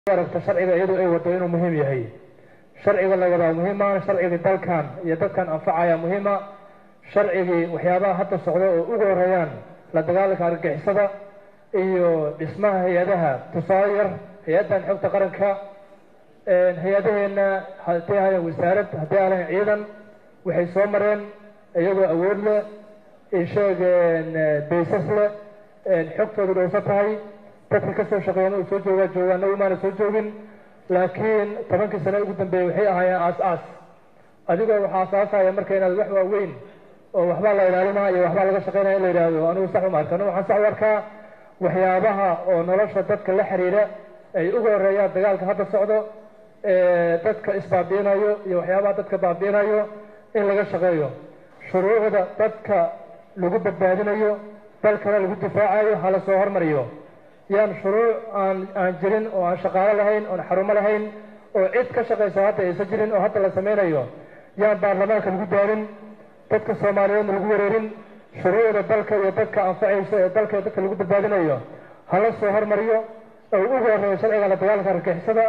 aragto sharciga iyadu ay wado inuu muhiim yahay sharciga la wadaa muhiima sharcigii dalkan iyo dadkan anfacaya muhiima sharcigii waxyaabaha hadda socda oo ugu horeeyaan la dagaalanka argagixisada iyo dhismaha hay-adaha tusaale yar hay-addan xogta qaranka hay-adaheena haddii ahayan wasaarad haddii ahayan ciidan waxay soo mareen iyagoo awood leh isheegeen baysas leh xogtoodu dhowsa tahay dadka kasoo shaqeeyana uu soo joogaa jooga anagu maana soo joogin laakiin tobankii sane ugu dambeeyey waxay ahaayeen aas-aas adigoo waxaa asaasaya marka inaad wax waaweyn oo waxbaa la ilaalinaa iyo waxbaa laga shaqeynaya in la yidhaahdo anigu sax uma arka anigu waxaan sax u arkaa waxyaabaha oo nolosha dadka la xiriira ay uga horeeyaan dagaalka hadda socdo dadka isbaabi'inayo iyo waxyaabaha dadka baabi'inayo in laga shaqeeyo shuruucda dadka lagu badbaadinayo dalkana lagu difaacayo hala soo hormariyo yaan shuruuc aan aan jirin oo aan shaqaalo lahayn oon xarumo lahayn oo cid ka shaqaysa hadda aysan jirin oo hadda la sameynayo yaan baarlamaanka lagu daarin dadka soomaaliyeedna lagu wareerin shuruucda dalka iyo dadka anfacaysa ee dalka iyo dadka lagu badbaadinayo hala soo hormariyo oo ugu horeeyo sharciga la dagaalanka argagixisada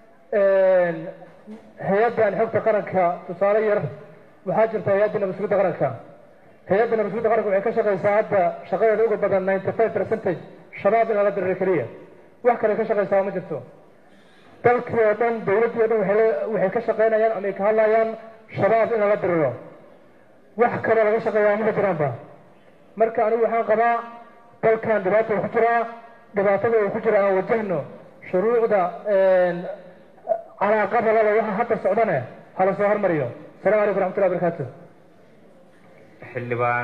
hay-addan xogta qaranka tusaale yar waxaa jirta hay-adda nabadsuguda qaranka hay-adda nabadsuguda qaranka waxay ka shaqaysaa hadda shaqadeeda uga badan ninety five percentage shabaab in lala diriro keliya wax kale ka shaqaysaa ma jirto dalkii oo dhan dawladdii o dhan waxay ka shaqaynayaan ama ay ka hadlayaan shabaab in lala diriro wax kaloo laga shaqeeyaa ma jiraanba marka anigu waxaan qabaa dalkan dhibaata ku jiraa dhibaatada uu ku jira aan wajahno shuruucda calaaqada lale waxa hadda socdane hala soo hormariyo asalamu calaykum raxmatullahi barakaatu